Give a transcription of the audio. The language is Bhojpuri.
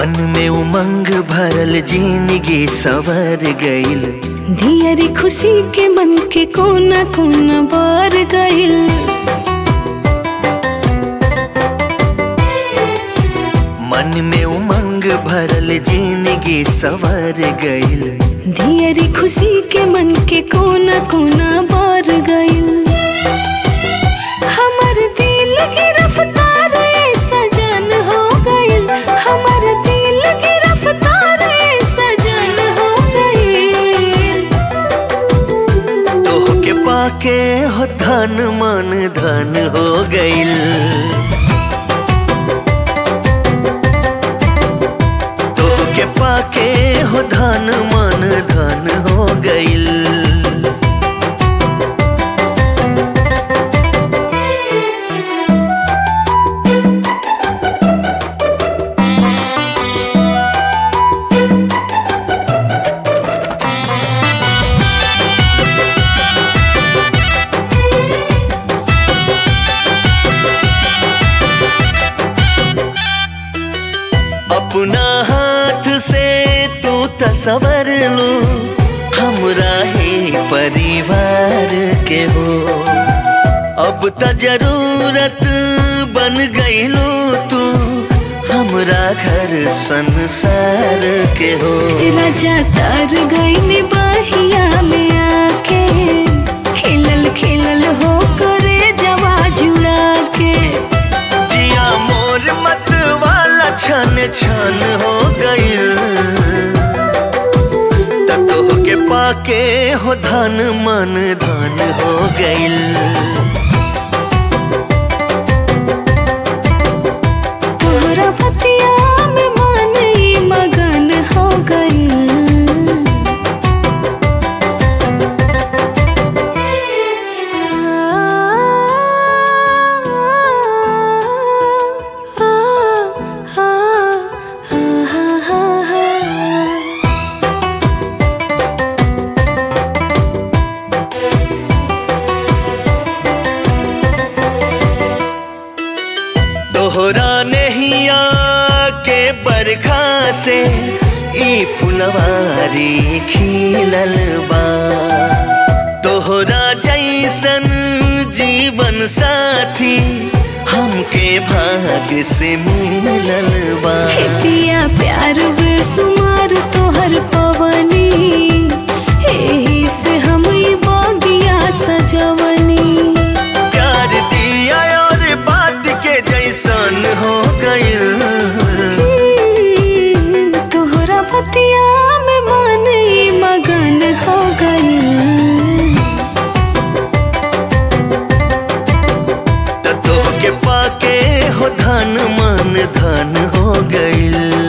मन में उमंग भरल जिंदगी सवर गईल दियरी खुशी के मन के कोना कोना बार गइल मन में उमंग भरल जिंदगी सवर गईल दियरी खुशी के मन के कोना कोना बार गइल हमर दिल की रफ्तार ए सजन हो गइल हमर दिल की रफ्तार ए सजन हो गइल तोह के पाके हो धन मन धन हो गईल तोह के पाके हो धन मन धन हो गईल अपना हाथ से तू तसवर लो हमरा ही परिवार के हो अब त जरूरत बन गईलो तू हमरा घर संसार के हो राजा तार गइल बहिया में आके खिलल खिलल हो करे जवा जुड़ा के जिया मोर मत वाला छन छन हो गईल त तोह के पाके हो धन मन धन हो गईल तोहरा पतिया में मन ई मगन हो गइल तोहरा नहिया के बरखा से ई फुलवारी खिलल बा तोहरा जैसन जीवन साथी हमके भाग्य से मिलल बा हे पिया प्यार बेसुमार तोहर पवनी एही से हम ई बगिया सजवनी प्यार दिया और बात के जैसन हो गईल तोहरा पतिया में मन ई मगन हो गइल त तोह के पाके हो धन मन धन हो गईल